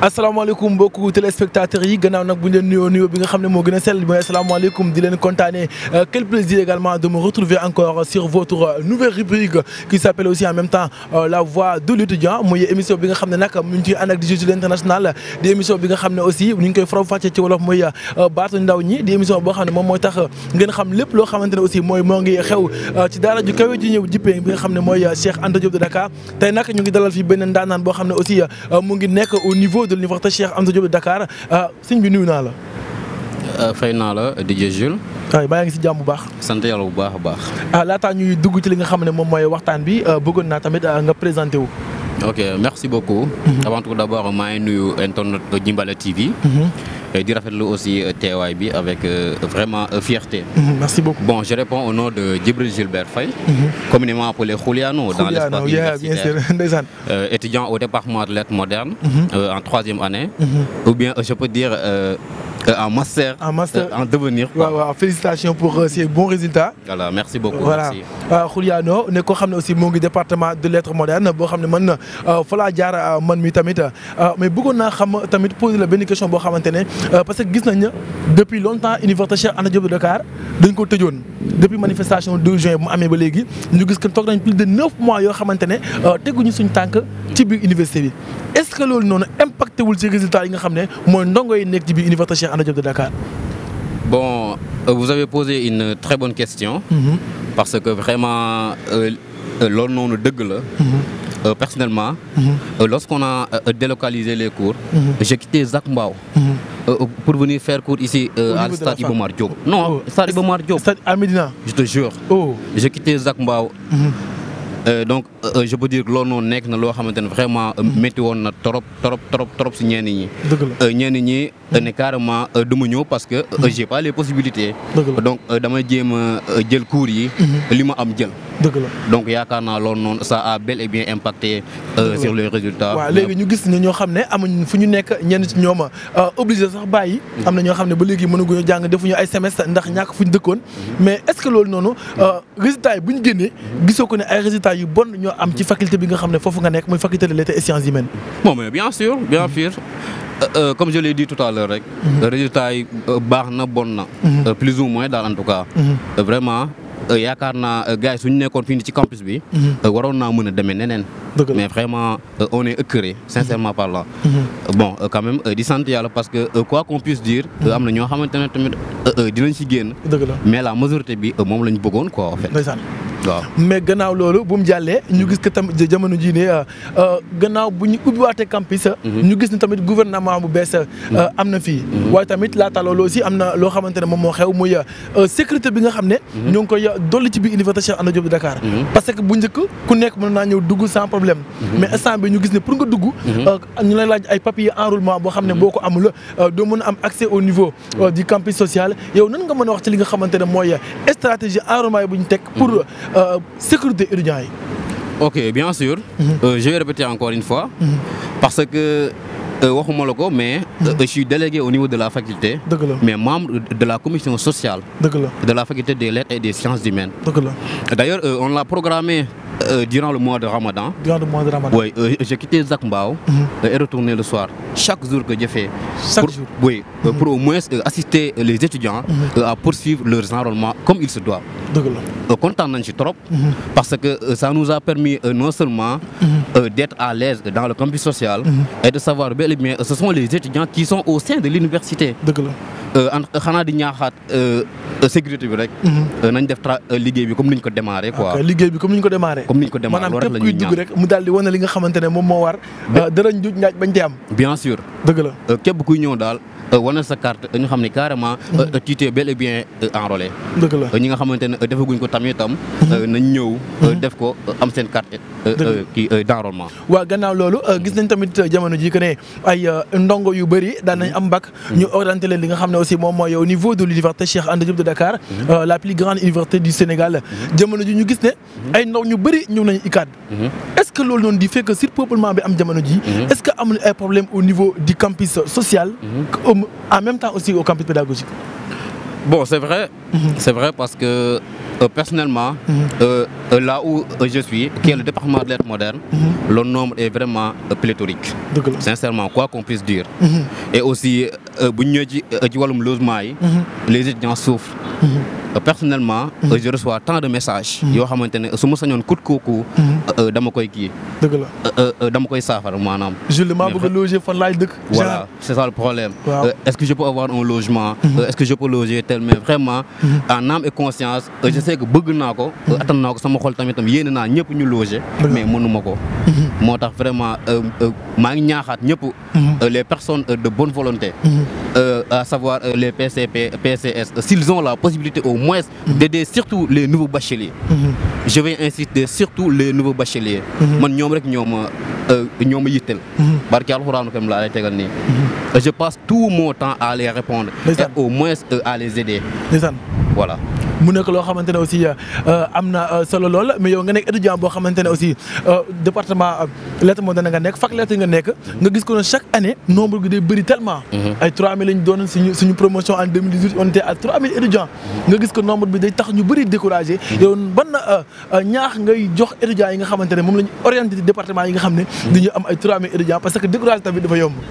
asalaamaaleykum mbokku téléspectateurs yi gannaaw nag bu ñu leen nuyoo nuyoo bi nga xam ne moo gën a sell mooy asalaamaaleykum di leen kontaanee quel plaisir également de me retrouver encore sur votre nouvelle rubrique qui s'appelle aussi en même temps la voix de l'étudiant muy émission bi nga xam ne nag mu ngi ciy ànd ak di Jules international di émission bi nga xam ne aussi ñu ngi koy faram fàccee ci wolof muy baatu ndaw ñi di émission boo xam ne moom mooy tax ngeen xam lépp loo xamante ne aussi mooy moo ngi xew ci daara ju kawe ji ñëw jippee bi nga xam ne mooy Cheikh Anta Diop de Dakar tey nag ñu ngi dalal fii benn ndaanaan boo xam ne aussi mu ngi nekk au niveau de l'université Cheikh Anta Diop de Dakar sëñ bi nuyu naa la. fay naa la DJ Jules. waaw maa ngi si jàmm bu baax. sant yàlla bu baax a baax. ah laataa ñuy dugg ci li nga xam ne moom mooy waxtaan bi bëggoon naa tamit nga présenté wu. ok merci beaucoup. avant tout d'abord maa ngi nuyu internet Jimbala TV. di rafetlu aussi teewaay bi avec vraiment fierté. merci beaucoup. bon je réponds au nom de Djibril Gilbert Faye. communément appelé Juliano. dans l'espace bien sûr ndeysaan. étudiant au département de lettres modernes. en troisième année. ou bien je peux dire. en master. en master en devenir. waaw waaw félicitations pour ces bons résultats. voilà merci beaucoup. voilà Juliano ne ko xam ne aussi moo ngi département de lettres modernes boo xam ne man fa laa jaar man mi tamit mais bëggoon naa xam tamit poser la benn question boo xamante ne parce que gis nañ ne depuis longtemps université Cheikh Anta Diop de Dakar dañ ko tëjoon depuis manifestation 2 juin bu mu amee ba léegi ñu gis que toog nañ plus de 9 mois yoo xamante ne teguñu suñ tànk ci biir université bi est-ce que loolu noonu impacté wul ci résultats yi nga xam ne mooy ndongo yi nekk ci biir université Cheikh Anta Diop de Dakar. Bon, euh, vous avez posé une très bonne question. Mhm. Parce que vraiment, l'on nous dégueule. personnellement, euh, lorsqu'on a euh, délocalisé les cours, j'ai quitté Zach Mbao pour venir faire cours ici Au à niveau de Stade la fac. Ibomar Diop. Non, Oh. Stade Ibomar Diop. Stade à Médina. Je te jure. oh. J'ai quitté Zach Mbao. Euh, donc euh, je peux dire que loolu noonu nekk na loo xamante ne vraiment euh, métti woon na trop trop trop trop si ñenn ñi. dëgg la. Euh, ñenn ñi euh, ne carrément euh, du ma ñëw parce que euh, j'ai pas les possibilités. Dëgg la. donc euh, damay jéem a euh, jël cours yi. li ma am jël. dëgg la. donc yaakaar naa loolu noonu ça a bel et bien impacté euh, Dëgg la. sur les résultats. waaw léegi ñu gis ne ñoo xam ne amuñ fu ñu nekk ñenn ci ñoom obligé sax bàyyi. am na ñoo xam ne ba léegi mënaguñu jàng defuñu ay semestre ndax ñàkk fu ñu dëkkoon. mais est-ce que loolu noonu résultats yi bu ñu génnee gisoo ko ne ay résultats yu bon ñoo am ci faculté bi nga xam ne foofu nga nekk muy faculté de lettres et sciences humaines. bon mais bien sûr bien sûr Euh, euh, comme je l'ai dit tout à l'heure rek. résultats yi euh, baax na bon na. Euh, plus ou moins daal en tout cas. Euh, vraiment euh, yaakaar naa euh, gars yi suñu nekkoon fii nii ci campus bi. euh, waroon naa mën a demee neneen. Dëgg la. mais vraiment euh, on est écœuré sincèrement parlant. Euh, bon euh, quand même euh, di sant yàlla parce que euh, quoi qu'on puisse dire. euh, am na ñoo xamante ne tamit euh, euh, dinañ ci génn. dëgg la mais la majorité bi euh, moom la ñu bëggoon quoi en fait. ndeysaan. waaw. mais gannaaw loolu bu mu jàllee ñu gis que tamit jamono jii ne gannaaw bu ñu ubbiwaatee campus. ñu gis ne tamit gouvernement bu bees am na fii. waaye tamit laata loolu aussi am na loo xamante ne moom moo xew muy sécurité bi nga xam ne. ñoo ngi koy dolli ci biir université Cheikh Anta Diop de Dakar. parce que bu njëkk ku nekk mën naa ñëw dugg sans problème. mais instant bi ñu gis ne pour nga dugg. ñu lay laaj ay papiers enrôlement boo xam ne boo ko amul doo mën a am accès au niveau euh, du campus social yow nan nga mën a wax ci li nga xamante ne mooy stratégie enrôlement yi bu ñu teg pour euh, sécurité étudiants yi. Ok, bien sûr. Euh, je vais répéter encore une fois. Parce que, euh, waxuma la ko, mais euh, je suis délégué au niveau de la faculté, dëgg la mais membre de la commission sociale dëgg la de la faculté des lettres et des sciences humaines. dëgg la D'ailleurs, euh, on l'a programmé euh, durant le mois de Ramadan. durant le mois de Ramadan. Oui, euh, j'ai quitté Zach Mbao euh, et retourné le soir. Chaque jour que j'ai fait. Chaque pour, jour. Oui, euh, pour au moins euh, assister les étudiants euh, à poursuivre leurs enrôlements comme il se doit. dëgg la Euh, content nañ ci trop parce que euh, ça nous a permis euh, non seulement euh, d'être à l'aise dans le campus social et de savoir bel et bien euh, ce sont les étudiants qui sont au sein de l'université dëgg la Euh, en xanaa di ñaaxaat euh, euh, sécurité bi rek euh, nañ def tra euh, liggéey bi comme niñ ko démarré quoi ok liggéey bi comme ni ñu ko démarré. comme niñ ko démarré maanaam loolu rek képp la kuy ñuy dugg ñaan rek mu daal di wane li nga xamante ne moom moo war. dara njuuj njaaj bañ ci am. bien sûr dëgg la euh, képp kuy ñëw daal euh, wane sa carte ñu xam ne carrément euh, tu t'es bel et bien euh, enrôlé dëgg la Euh, ñi nga xamante ne euh, defaguñ ko tamit itam euh, nañ ñëw euh, def ko euh, am seen carte euh, Dëgg la. euh, kii euh, d'enrôlement waaw gannaaw loolu gis nañ tamit jamono ji que ne ay ndongo yu bëri daan nañ am bac. ñu orienté leen li nga xam ne aussi moom mooy au niveau de l'université Cheikh Anta Diop de Dakar. euh, la plus grande université du Sénégal. jamono ji ñu gis ne ay ndaw ñu bëri ñëw nañu ICAD. est-ce que loolu noonu di fekk surpeuplement bi am jamono ji. est-ce que amul ay problème au niveau du campus social. comme en même temps aussi au campus pédagogique. Bon, c'est vrai. C'est vrai parce que euh, personnellement, euh, euh, là où euh, je suis, qui est le département de lettres modernes, le nombre est vraiment euh, pléthorique. dëgg la. Sincèrement, quoi qu'on puisse dire. Et aussi, euh, bu ñu ñëwee ci euh, ci wàllum logement yi, les étudiants souffrent. Euh, Personnellement, euh, je reçois tant de messages yoo xamante ne su ma sañoon kut kooku euh, dama koy kii dëgg la. euh, euh, dama koy saafara maanaam. Jules maa Mais bëgg a loger fan laay dëkk. Voilà, c'est ça le problème. Wow. Euh, est-ce que je peux avoir un logement Euh, Est-ce que je peux loger tel Mais vraiment, en âme et conscience, euh, je sais que bëgg naa ko. euh, attan naa ko sama xol tamit tam yéene naa ñëpp ñu loger. Dëgg la. mais mënuma ko. moo tax vraiment euh, euh, maa ngi ñaaxaat ñëpp. euh, les personnes euh, de bonne volonté. euh, à savoir euh, les PCP, PCS, euh, s'ils ont la possibilité au moins d'aider surtout les nouveaux bacheliers. Je vais insister surtout les nouveaux bacheliers. man ñoom rek ñoo ma euh, ñoo ma yitteel. barki alxuraanu kam laa lay tegal nii. je passe tout mon temps à les répondre. et Ndeysaan. au moins euh, à les aider. ndeysaan voilà. mu nekk loo xamante ne aussi euh, am na euh, solo lool mais yow nga nekk étudiant boo xamante ne aussi euh, département euh, lettres modernes nga nekk fac lettres nga nekk nga gis ko ne chaque année nombre gi day bëri tellement. ay 3000 lañ doon suñu suñu promotion en 2018 on était à 3000 étudiants. nga gis ko nombre bi day tax ñu bëri découragé. yow ban euh, euh, ñaax ngay jox étudiants yi nga xamante ne moom la ñu orienté ci département yi nga xam ne. dañu am ay 3000 étudiants parce que découragé tamit dafa yomb.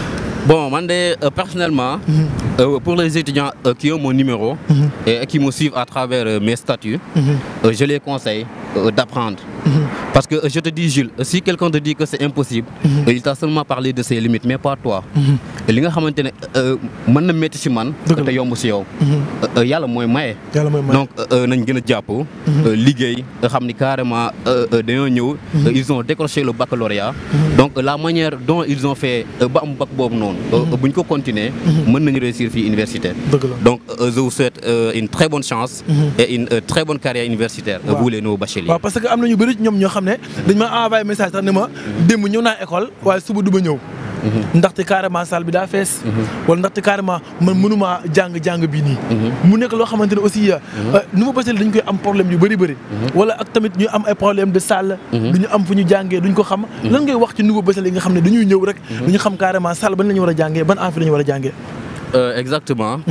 Bon, man de, euh, personnellement, euh, pour les étudiants euh, qui ont mon numéro et qui me suivent à travers euh, mes statuts, euh, je les conseille euh, d'apprendre. Parce que euh, je te dis, Jules, euh, si quelqu'un te dit que c'est impossible, euh, il t'a seulement parlé de ses limites, mais pas toi. li nga xamante ne euh, mën na métti si man. Dëgg la. te yomb si yow. Euh, euh, yàlla mooy maye. yàlla mooy may. donc euh, nañ gën a jàpp. euh, liggéey nga xam ni carrément euh, euh, dañoo ñëw. euh, ils ont décroché le baccalauréat. donc euh, la manière dont ils ont fait euh, ba am bac boobu noonu. euh, bu ñu ko continuer. mën nañu réussir fii université. dëgg la. donc euh, je vous souhaite euh, une très bonne chance. et une euh, très bonne carrière universitaire. euh, Waaw. vous les nouveaux bacheliers. waaw parce que am na ñu bëri ñoom ñoo xam ne dañ ma envoyé message sax ne ma démb ñëw naa école waaye suba du ma ñëw. ndaxte carrément salle bi daa fees. wala ndaxte carrément man mënuma jàng jàng bii nii. mu nekk loo xamante ne aussi nouveau bachelier dañ koy am problème yu bëri bëri. wala ak tamit ñu am ay problème de salle. du ñu am fu ñu jàngee duñ ko xam. lan ngay wax ci nouveau bachelier yi nga xam ne dañuy ñëw rek. du ñu xam carrément salle ban la ñu war a jàngee ban amphi la ñu war a jàngee. Euh, exactement.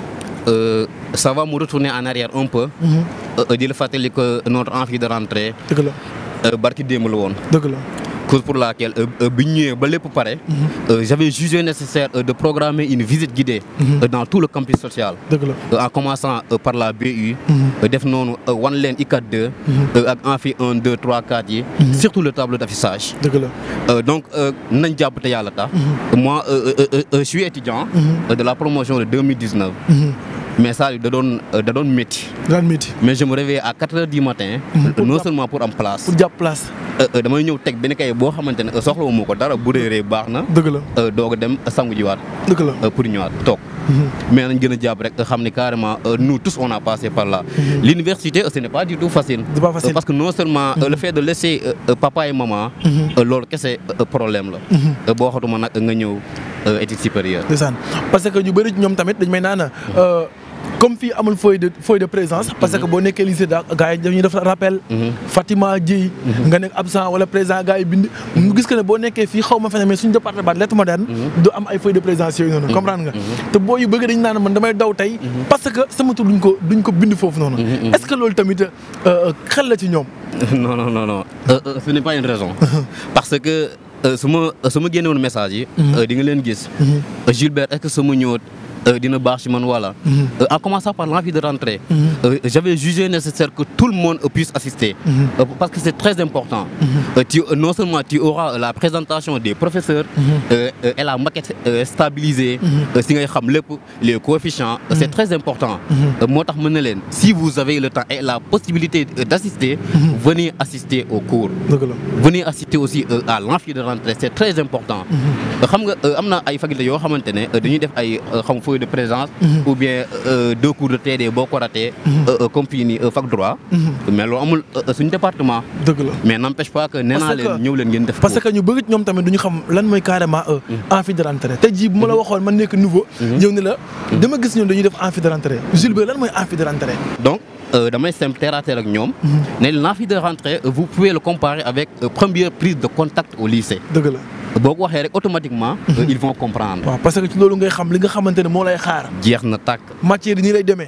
Euh, ça va me retourner en arrière un peu. Euh, di la fàttali que notre envie de rentrer dëgg la euh, barki démb la woon. dëgg la. cause pour laquelle euh, euh, bi ñu ñëwee ba lépp pare. euh, j'avais jugé nécessaire euh, de programmer une visite guidée. euh, dans tout le campus social. dëgg la. Euh, en commençant euh, par la BU. euh, def noonu euh, wan leen ICAT 2. euh, ak amphi 1 2 3 4 yi. surtout le tableau d'affichage. dëgg la. Euh, donc euh, nañ jàpp te yàlla tax. moi euh, euh, euh, euh, je suis étudiant. euh, de la promotion de 2019. mais ça da doon euh, da doon métti. daan métti mais je me réveille à 4 heures du matin. Pour non jàpp- seulement pour am place. pour jàpp place. Euh, euh, damay ñëw teg benn kay boo xamante ne soxla wu ma ko dara bu réeree baax na. dëgg la euh, doog a dem sangu jiwaat dëgg la. euh, pour ñëwaat toog. mais nañ gën a jàpp rek xam ni carrément euh, nous tous on a passé par là. l'université euh, ce n'est pas du tout facile. C'est pas facile. Euh, parce que non seulement euh, le fait de laisser euh, euh, papa et maman. euh, loolu kese euh, problème la. Euh, boo xatuma nag nga ñëw euh, études supérieures. ndeysaan parce que ñu bëri ci ñoom tamit dañ may naan euh, comme fii amul feuille de feuille de présence. parce que boo nekkee lycée da gars yi dañuy def rappel. Fatima Dieye. nga nekk absent wala présent gars yi bind. mu gis que ne boo nekkee fii xaw ma feneen mais suñu département lettres modernes. du am ay feuille de présence yooyu noonu. comprendre nga te boo yu bëgg dañu naan man damay daw tey. parce que sama tur duñ ko duñ ko bind foofu noonu. est-ce que loolu tamit euh, xel la ci ñoom. non non non non Euh, euh, ce n'est pas une raison. parce que euh, su ma su ma génnewoon message yi. euh, di nga leen gis. Euh, Gilbert est-ce que sama ñëw euh, dina baax ci man wala. Euh, en commençant par l'envie de rentrer. euh, j'avais jugé nécessaire que tout le monde euh, puisse assister. Euh, parce que c'est très important. Euh, tu- euh, non seulement tu auras la présentation des professeurs. euh, euh, et la maquette euh, stabilisée. euh, si ngay xam lépp les coefficients. euh, c'est très important. Euh, moo tax mën na leen si vous avez le temps et la possibilité euh, d'assister. venez assister au cours. dëgg la. venez assister aussi euh, à l'amphi de rentrée c'est très important. Euh, xam nga euh, am na ay facultés yoo xamante ne euh, dañuy def ay euh, xam feuille de présence. ou bien euh, deux cours de TD boo ko ratee. euh, euh, comme fii nii euh, fac droit. mais loolu amul euh, suñu département. dëgg la. mais n'empêche pas que nee naa Parce que- leen ñëw leen ngeen def. parce ko. que ñu bëgg ñoom tamit duñu xam lan mooy carrément amphi de rentrée te jii bu ma la waxoon man nekk nouveau ñëw ne la dama gis ñoom dañuy def amphi de rentrée Jules Bert lan mooy amphi de rentrée donc euh, damay simple terre à terre ak ñoom. ne l'amphi de rentrée euh, vous pouvez le comparer avec euh, première prise de contact au lycée. dëgg la boo ko waxee rek automatiquement. euh, ils vont comprendre. waaw parce que ci loolu ngay xam li nga xamante ne moo lay xaar jeex na tàkk. matière yi nii lay demee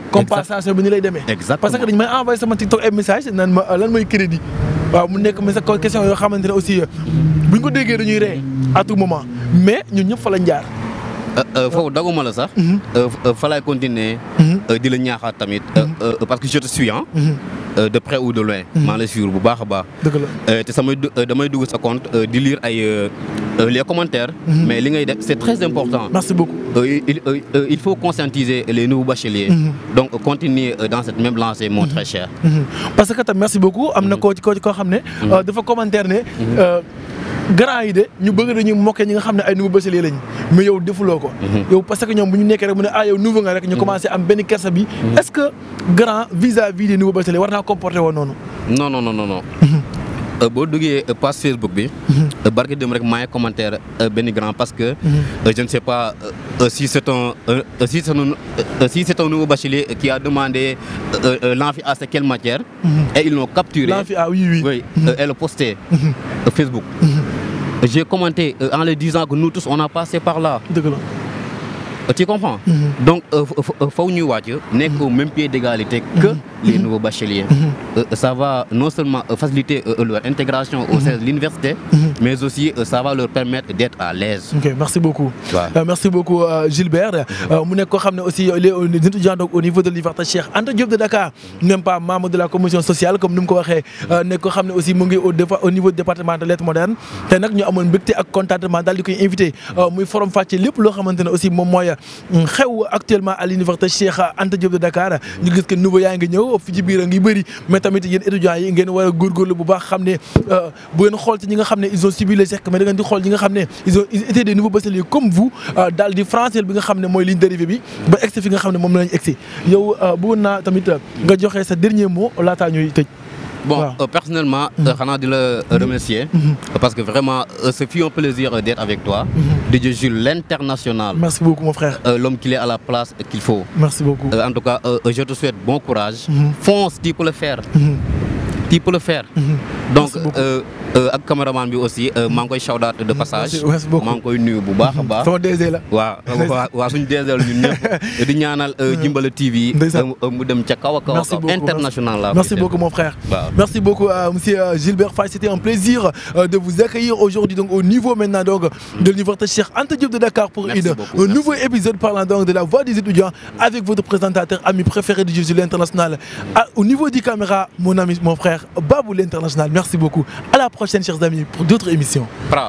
compensation bi ni lay demee. Exactement. parce que dañu may envoyé sama TikTok ay message naan ma lan mooy crédit waaw mu nekk mais sa question yoo xamante ne aussi bu ñu ko déggee dañuy ree à tout moment mais ñun ñëpp fa lañ jaar. foofu daguma la sax. fa laay continuer. di la ñaaxaat tamit. parce que je te suis ah. de près ou de loin. maa lay suivre bu baax a baax. dëgg la te samay damay dugg sa compte di lire ay les commentaires. mais li ngay def c'est très important. merci beaucoup. il il faut conscientiser les nouveaux bacheliers. donc continuer dans cette même lancée mon très cher. parce que tam merci beaucoup am na koo ci koo ci koo xam ne. dafa commentaire ne. grand yi de ñu bëgg dañuy mokkee ñi nga xam ne ay nouveau bachelier lañ mais yow defuloo ko. yow parce que ñoom bu ñu nekkee rek mu ne ah yow nouveau nga rek ñu commencé am benn kersa bi. est-ce que grand vis-à-vis des nouveaux bacheliers war naa comporter woon noonu. non non non non. boo duggee page Facebook bi. barke dem rek maa ngi commentaire benn grand parce que. je ne sais pas si c'est un si c'est un si c'est un nouveau bachelier qui a demandé l'amphi à quelle matière. et ils l'ont capturé. l'amphi ah oui oui. oui et le posté. Facebook. j'ai commenté en leur disant que nous tous on a passé par là. dëgg la. tu comprends. donc faw ñuy wàcc nekk au même pied d'égalité que les nouveaux bacheliers. ça va non seulement faciliter leur intégration au sein de l'université. mais aussi ça va leur permettre d'être à l'aise. ok merci beaucoup. waaw merci beaucoup Gilbert. mu nekk koo xam ne aussi les étudiants donc au niveau de l'université Cheikh Anta Diop de Dakar même pas membre de la commission sociale comme ni mu ko waxee nekk koo xam ne aussi mu ngi au au niveau département de lettres modernes te nag ñu amoon mbégte ak contentement daal di koy invité muy forum fàcce lépp loo xamante ne aussi moom mooy. xew actuellement à l'université Cheikh Anta Diop de Dakar ñu gis que nouveau yaa ngi ñëw fi ci biir a ngi bëri mais tamit yéen étudiants yi ngeen war a góorgóorlu bu baax xam ne bu ngeen xool ci ñi nga xam ne ils ont subi l'échec mais da ngeen di xool ñi nga xam ne ils ont ils étaient des nouveaux bacheliers comme vous daal di français bi nga xam ne mooy ligne d'arrivée bi ba egsi fi nga xam ne moom lañ egsi yow bëggoon naa tamit nga joxe sa dernier mot laataa ñuy tëj. Bon, euh, personnellement, xanaa di la remercier parce que vraiment ce fut un plaisir d'être avec toi. DJ Jules l'international. Merci beaucoup mon frère. L'homme qu'il est à la place qu'il faut. Merci beaucoup. en tout cas, je te souhaite bon courage. Fonce, tu peux le faire. Tu peux le faire. Donc ak caméraman bi aussi maa ngi koy shout out de passage. merci beaucoup maa ngi koy nuyu bu baax a baax. sama DG la. waaw waaw waaw suñu DG la ñun ñëpp. di ñaanal Jimbala TV. mu dem ca kaw a kaw a kaw international la. merci beaucoup mon frère. waaw merci beaucoup monsieur Gilbert Faye c'était un plaisir de vous accueillir aujourd'hui donc au niveau maintenant donc de l'université Cheikh Anta Diop de Dakar pour Merci une beaucoup, un merci. nouveau épisode parlant donc de la voix des étudiants avec votre présentateur ami préféré de Jésus l'international À- au niveau du caméra mon ami mon frère Babou l'international merci beaucoup à la prochaine chers amis pour d'autres émissions Pra.